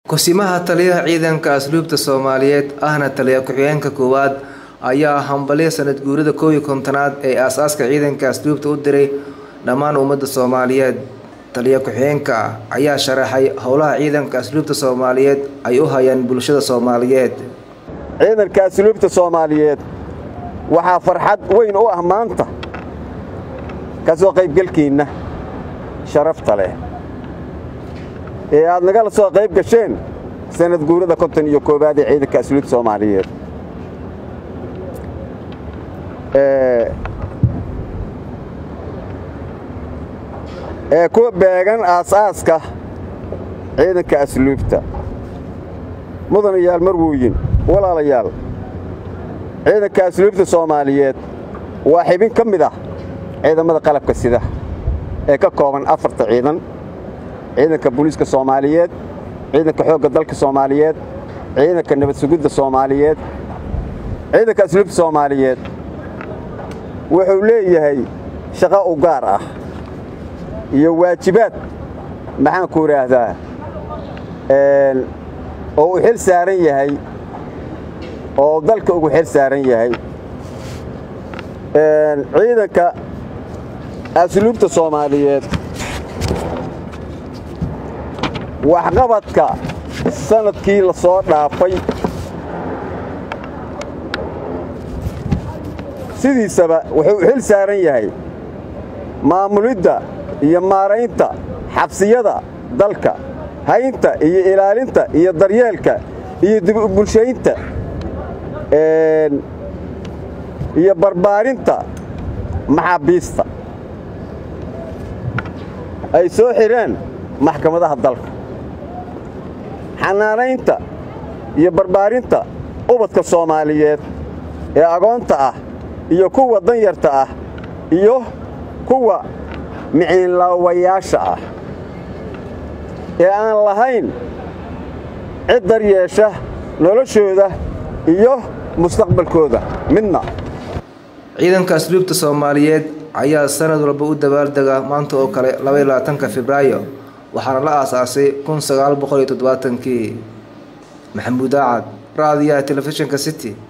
kusimaha taliyaha ciidanka asluubta soomaaliyeed ahna taliya ku-xigeenka koowaad ayaa hambalyo sanad guurida koow iyo kontonaad ee aas-aaska ciidanka asluubta u diray dhammaan ummadda soomaaliyeed taliya ku-xigeenka ayaa sharaxay howlaha ciidanka asluubta soomaaliyeed ay u hayaan bulshada soomaaliyeed ciidanka asluubta soomaaliyeed waxaa farxad weyn u ah maanta ka soo qaybgelkiinna sharafta leh ee aad nagala soo qayb gasheen sanad guurada konton iyo koowaad ee ciidanka asluubta soomaaliyeed ee ku beegan aas-aaska ciidanka asluubta mudanayaal marwooyin walaalayaal ciidanka asluubta soomaaliyeed waa xibin ka mid ah ciidamada qalabka sida ee ka kooban afarta ciidan ciidanka booliiska soomaaliyeed ciidanka xoogga dalka soomaaliyeed ciidanka nabad sugidda soomaaliyeed ciidanka asluubta soomaaliyeed wuxuu leeyahay shaqo u gaar ah iyo waajibaad maxaanku idhaahdaa oo uu xil saaran yahay oo dalka ugu xil saaran yahay ciidanka asluubta soomaaliyeed waxqabadka sanadkii la soo dhaafay sidiisaba wuxuu xil saaran yahay maamulidda iyo maaraynta xabsiyada dalka haynta iyo ilaalinta iyo daryeelka iyo dib u bulshaynta iyo barbaarinta maxaabiista ay soo xidheen maxkamadaha dalka xanaanaynta iyo barbaarinta ubadka soomaaliyeed ee agoonta ah iyo kuwa danyarta ah iyo kuwa miciinlaawayaasha ah ee aan lahayn cid daryeesha noloshooda iyo mustaqbalkooda midna ciidanka asluubta soomaaliyeed ayaa sanad walba u dabaaldega maanta oo kale labaatanka febraayo waxaana la aasaasay kun sagaal boqol iyo toddobaatankii maxamuud aacad raadiyaha telefishinka city